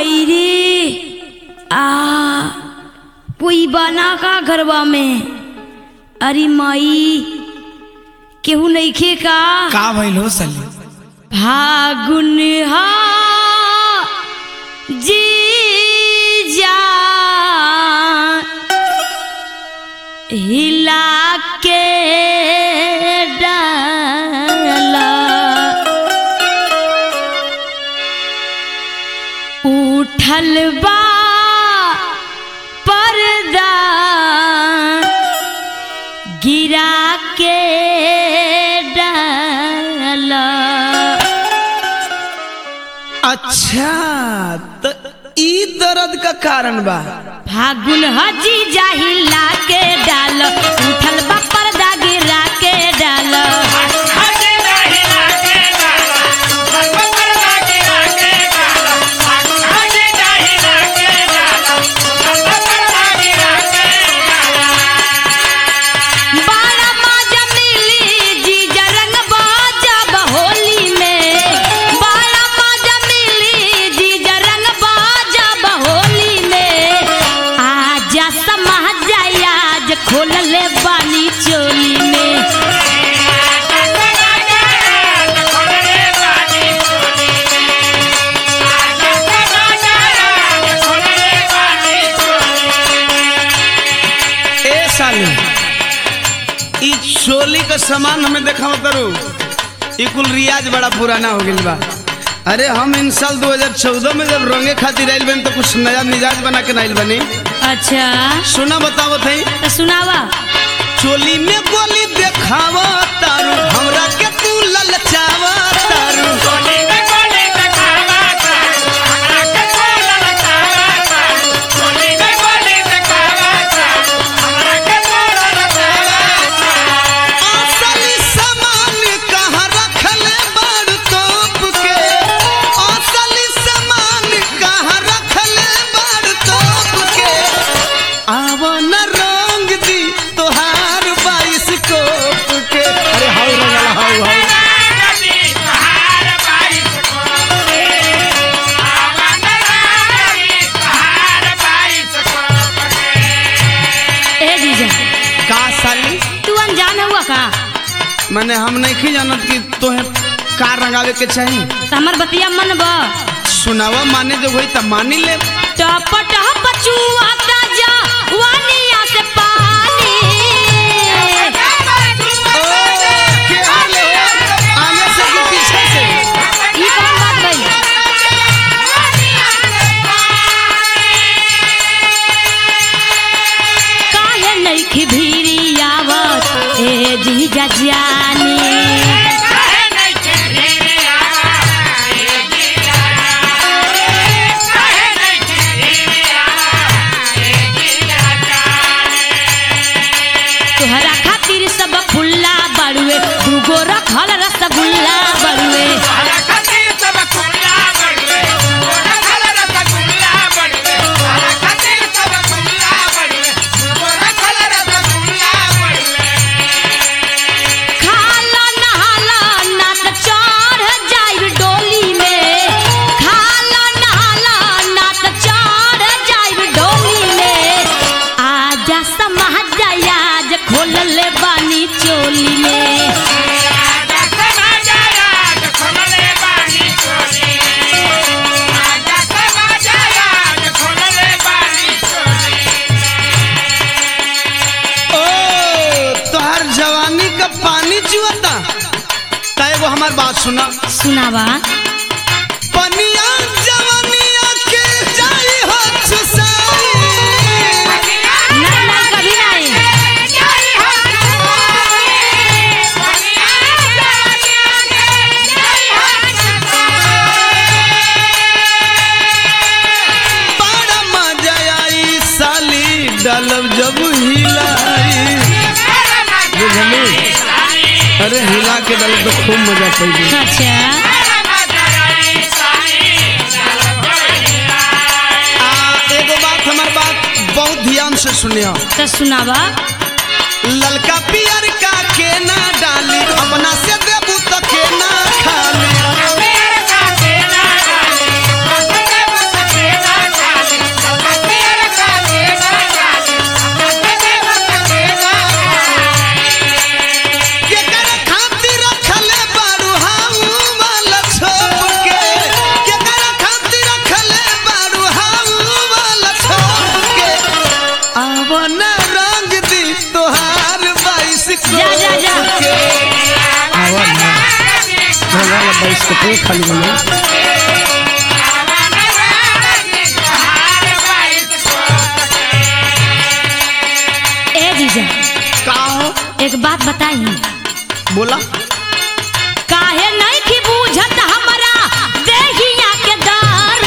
माई रे आ कोई बना का घरवा में अरे माई केहू नइखे का का भइल हो साली फागुन हा जी जा हिला के डाला उठल बा पर्दा गिरा के डाला अच्छा त ई दर्द का कारण बा फागुन हजी जाहिला के डाल उठल बा पर्दा गिरा के डाल बारा माजा मिली जीजा रंग बाजब होली में बारा माजा मिली जीजा रंग बाजब होली में आजा समझ जाय आज खोल ले बानी चोली में ए साली ई चोली का सामान हमें देखाओ करू ई कुल रियाज बड़ा पुराना हो गइल बा अरे हम इन साल 2014 में जब रंगे खातिर आइल बनी तो कुछ नया मिजाज बना के नाइल बनी अच्छा सुना बताओ थई तो सुनावा चोली में गोली देखावा तारू हमरा के तू ललचावा तारू असली सामान कहाँ रखले बाड़ तोप के असली सामान कहाँ रखले बाड़ तोप के आव न रंग दी तोहार बाईस कोप के अरे हाउ रंगला हाउ हाउ ए जीजा का साली तू अनजान हुआ का मैंने हम नहीं जानत कि तोहे कार रंगावे के चाहिए तो हमर बतिया मन बा सुनावा माने जो होई त मानी ले टप टप चुआ का जा वानिया से पानी ओ, के आले हो? आगे से कि पीछे से ई कौन बात भइल काहे नइखे भीरी आवत ए जीजा जानी तोहरा खातिर सब फुल्ला बड़ुए दूगो रखल रसगुल्ला बड़ुए खाला नहाला ना त चढ़ जाइब डोली में खाला नहाला ना त चढ़ जाइब डोली में आजा समझ जाय आज खोल ले बानी चोली में ओ तोहर जवानी का पानी चुआता त एगो हमार बात सुना सुनावा पनिया जवानिया के जाई हो चुसाई ना ना कभी नहीं बड़ा मजा आई साली डलब जब हिलाई बुझली अरे हिला के डलब तो खूब मजा पड़ी अच्छा आ एगो बात हमार बात बहुत ध्यान से सुनियो तो सुनावा ललका पियर का के ना डाली अपना से देबू तो के ना खाली कपड़े खाली बने ए जीजा का हो एक बात बताई बोला काहे नहीं की बूझत हमरा देहिया के दार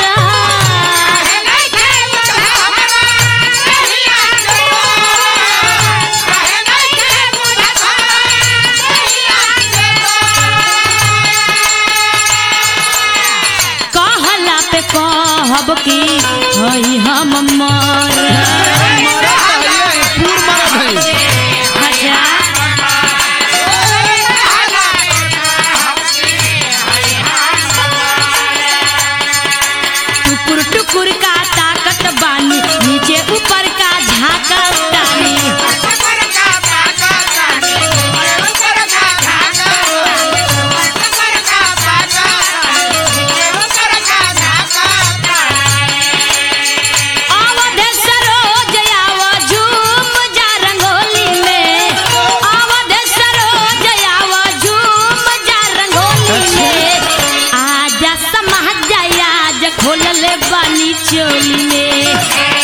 कहला पे कहब की हई हम मर मरद है पूर मरद है अच्छा टुकुर टुकुर का ताकत बानी नीचे ऊपर का झाकत तानी आवध सरोज आव झूम जा रंगोली में आवध सरोज आव झूम जा रंगोली में आजा समझ जाया आज खोल ले बानी चोली में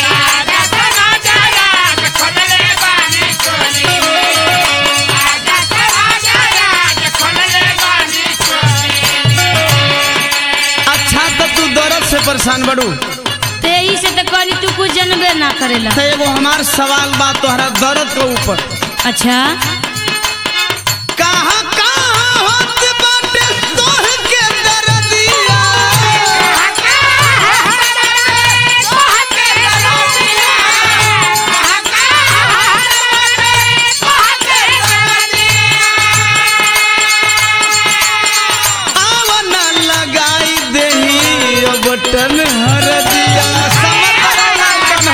अच्छा तो तू दर्द से परेशान बड़ू तेई से तो करी तू कुछ जनबे ना करेला तो एगो हमार सवाल बा तोहरा दर्द के ऊपर अच्छा कहाँ कहाँ होत बाटे तोह के दर्दिया आवन लगाई देही ओ बटन हर दिया समझ बन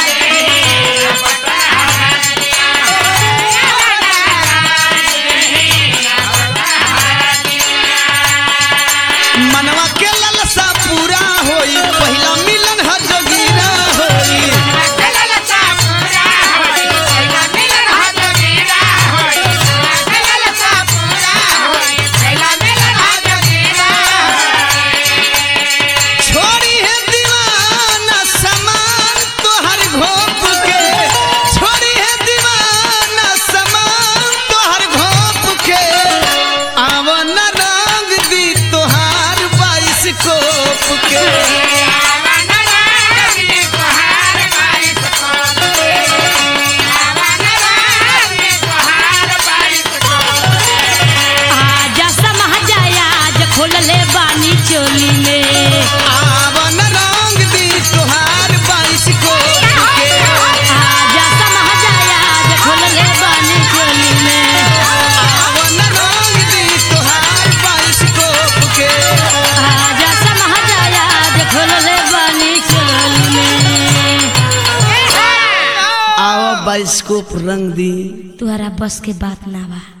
मनवा के ललसा पूरा होई पहिला मिलन हर जोगीरा होई छोड़ी है दीवाना समान तोहर घोप के छोड़ी है दीवाना समान तोहर घोप के आवन रंग दी तोहार बाईस कोप के आजा समझ जाया आज खोल ले बानी चोली में आवन रंग दी तोहार बाईस कोप के आजा समझ जाया आज खोल ले बानी चोली में आवन रंग दी तोहार बाईस कोप के आजा समझ जाया आज खोल ले बानी चोली में आवा बाईस कोप रंग दी तुहरा बस के बात ना बा